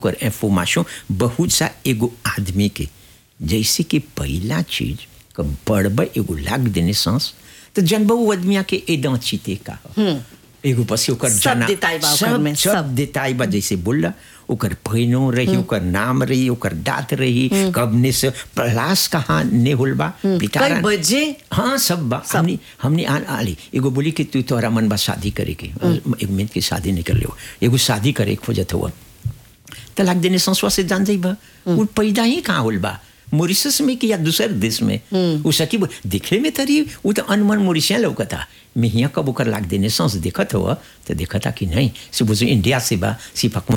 ओकर इंफॉर्मेशन बहुत सा एगो आदमी के जैसे कि पहला चीज क बड़बड़ एगो लाग देने सांस तो जनबा वो आदमिया के एदा चीते का ह। एगो पसी ओकर सब जना देताई बा ओकर सब में, सब सब। देताई बा जैसे बोलला ओकर पहिनो रही ओकर नाम रही ओकर दांत रही कब ने से प्रलास कहाँ ने होल बा पिटारा कई बजे हाँ सब बा हमने हमने आ आली एगो बोली कि तू तोहरा मन बा शादी करे के एक मिनट की शादी नहीं कर ले एगो शादी करे के खोजत हुआ तलाक देने संसवा से जान जाई बा वो पैदा ही कहाँ होल बा मॉरिशस में कि या दूसरे देश में वो सकी बो- दिखे में तरी वो तो अनमन मॉरिशिया लौकता मैं यहाँ कब ओकर लाग देने सांस देखत हुआ तो देखता कि नहीं से बुझो इंडिया से बा सिपक